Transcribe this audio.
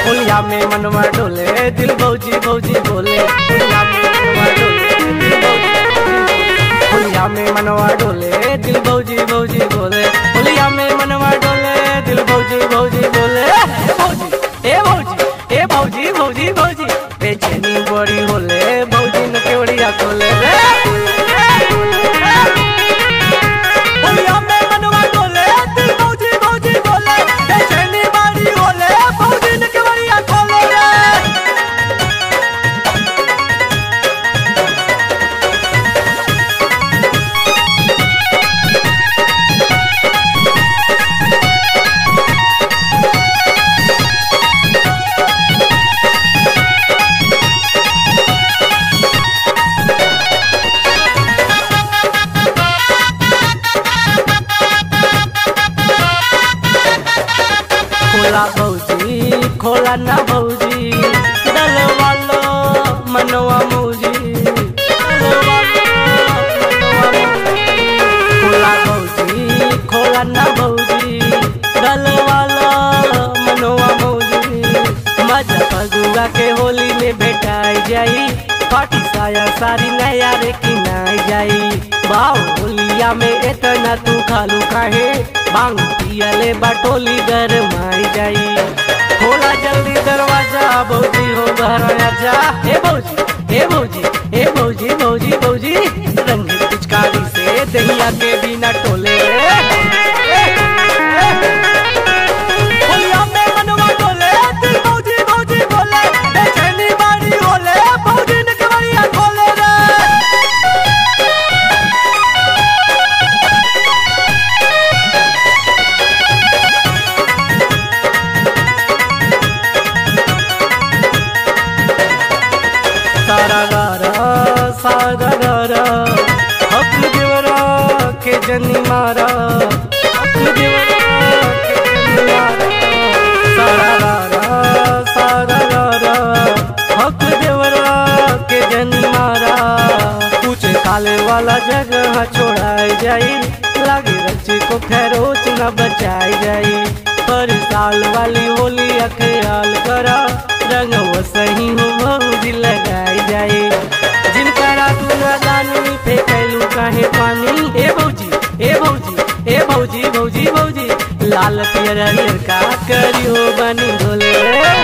होलिया में मनवा डोले दिल भौजी भौजी बोले होलिया में मनवा डोले दिल भौजी भौजी बोले। होलिया में मनवा डोले दिल भौजी भौजी बोले होलिया में मनवा डोले दिल भौजी भौजी बोले भौजी ए भौजी ए भौजी भौजी भौजी बेचैनी बड़ी होले भौजी न केवड़िया खोले रे होलिया में मनवा डोले दिल भौजी भौजी बोले बेचैनी बड़ी होले भौजी न केवड़िया खोले रे खोला भौजी खोला ना भौजी दल वालो मनवा मौजी दल वालो, मनवा मौजी। खोला भौजी खोला ना भौजी दल वालो मनवा मौजी मजा फगुआ के होली में भेटाई जाई पाटी साया सारी नया रे किनाई जाई बाऊ होलिया में इतना तू खालू काहे बांग पियले बाटोली गरमाई जाई खोला जल्दी दरवाजा भौजी हो घर आजा हे भौजी हे भौजी हे भौजी भौजी भौजी रंग पिचकारी से दहिया के बिना टोले होलिया में मनवा डोले, दिल भौजी भौजी बोले, बेचैनी बारी होले, भौजी ने केवड़िया खोले रे। सारा गारा सारा गारा हक देवरा के जनी मारा हक देवरा के जनी मारा सारा गारा सारा गारा हक देवरा के जनी मारा कुछ काले वाला जगह छोड़ाई जाई लागे रच्चे को खैरोच न बचाई जाई पर साल वाली होली अख्याल करा रंग वो सही हो भौजी लगाई जाए जिनकरा तू न जानी फेंकलू काहे पानी ए भौजी ए भौजी ए भौजी भौजी भौजी लाल पियर हरियर का करियो बनी ढोले